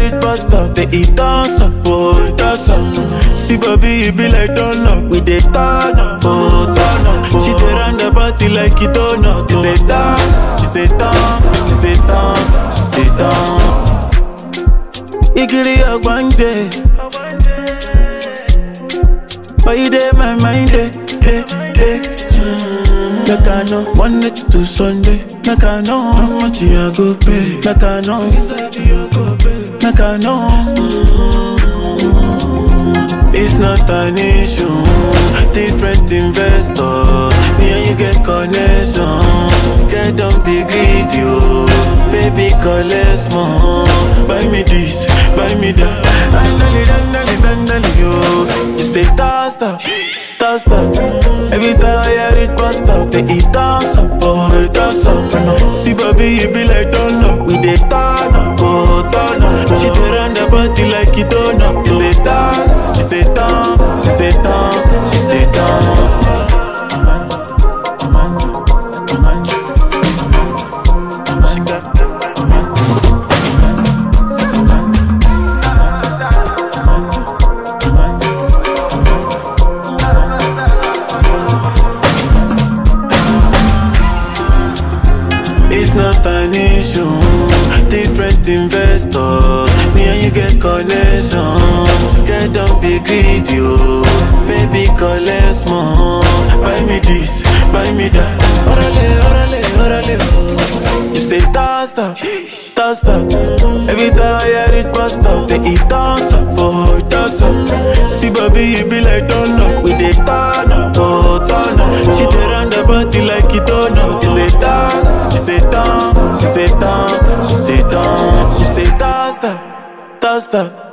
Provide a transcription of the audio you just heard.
it bust up. They eat us up, oh, it us up. See, baby, it be like donut. We dey turn up, oh, turn up. She dey run the party like it donut. She say turn, she say turn, she say turn, she say turn. Igiri ogbanje. But you dey my mind, day, day, day. Mm. Make I know Monday to Sunday. Make I know how much you go pay. Make I know. Make I know. Mm. It's not an issue. Different investors. Me and you get connection. Get don't be greedy, oh. Baby, collect more. Buy me this, buy me that. Dandali, dandali, dandali, yo. You say toss up, toss up. Every time I hear it bust up, they eat toss up, oh, it toss up. See, baby, you be like donut. We dey turn up, oh, turn up. She dey run the party like it donut. She say turn, she say turn, she say turn, she say turn. She got It's not an issue. Different investors. Me and you get connection. Get don't be greedy, oh. Baby, collect more. Buy me this, buy me that. Orale, orale, orale, oh. You say toss up, toss up. Every time I hear it bust up, they eat toss up, oh, toss up. See, baby, you be like donut. We dey turn up, oh, turn up. She dey run the party like it donut. You say turn, she say turn, she say turn, she say turn, she say toss up, toss up.